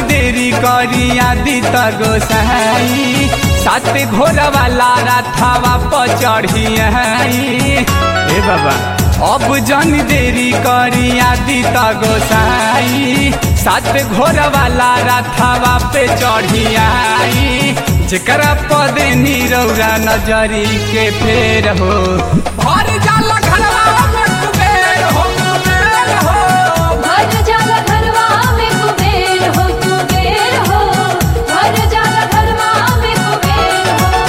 देरी करी आदि त गोसाई सात घोड़ा वाला राथावा पर चढ़ी हे बाबा अब जन देरी करी आदि त गोसाई सात घोड़ा वाला राथावा पे चढ़ी आई जेकरा पद नीरौरा नजरी के फेर हो भर जाला घरवा में कुबेर हो कुबेर हो भर जाला घरवा में कुबेर हो कुबेर हो भर जाला घरवा में कुबेर हो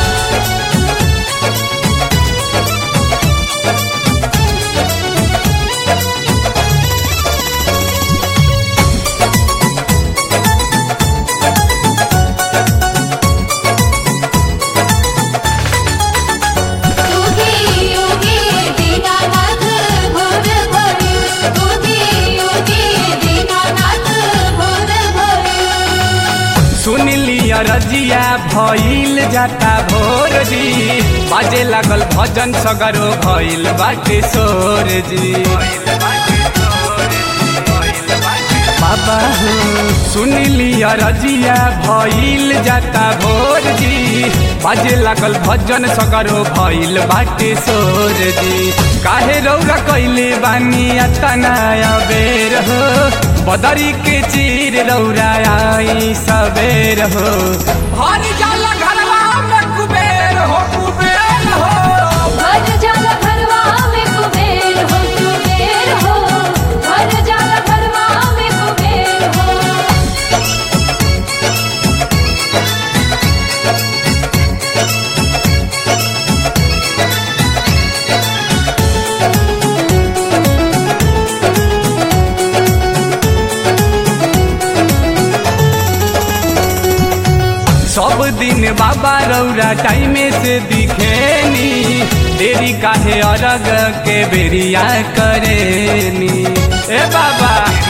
योगी योगी दीनानाथ भोर भोर योगी योगी दीनानाथ भोर भोर सुन लिया रजिया भइल जाता भोर जी बाजे लागल भजन सगरो भइल बाटे सोर जी बाबा हो सुन लिया रजिया भइल जाता भोर जी बाजे लागल भजन सगरो भइल बाटे सोर जी काहे रौरा कैले बानी अतना बेर हो बदरी के चीर रौरा आई सबेर हो हर जाला घरवा में कुबेर हो कुबेर हो भर जाला घरवा में कुबेर हो कुबेर हो भर जाला घरवा में कुबेर हो सब दिन बाबा रौरा टाइमे से दिखेनी देरी काहे अरग के बेरिया करेनी ए बाबा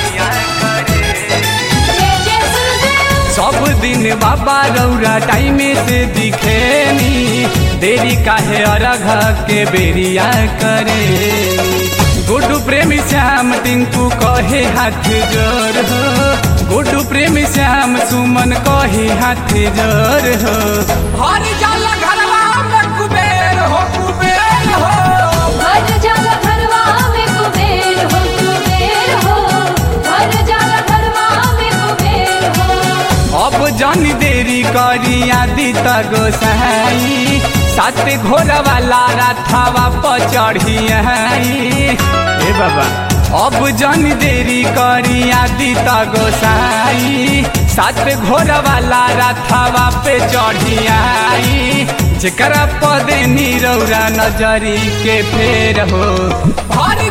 जय जय सुरदेव सब दिन बाबा रौरा टाइमे से दिखेनी देरी काहे अरघ के बेरिया करेनी गुड्डू प्रेमी श्याम टिंकू कहे हाथ जोर हो गुड्डू प्रेमी श्याम सुमन कहे हाथ जोर हो हर जाला घरवा में कुबेर हो कुबेर हो भर जाला घरवा में कुबेर हो कुबेर हो भर जाला घरवा में कुबेर हो अब जन देरी करी आदि त गोसाई सात घोड़ा वाला राथावा पर चढ़ी हे बाबा अब जन देरी करी आदि त गोसाई सात घोड़ा वाला राथावा पे चढ़ी आई जेकरा पद नीरौरा नजरी के फेर हो भर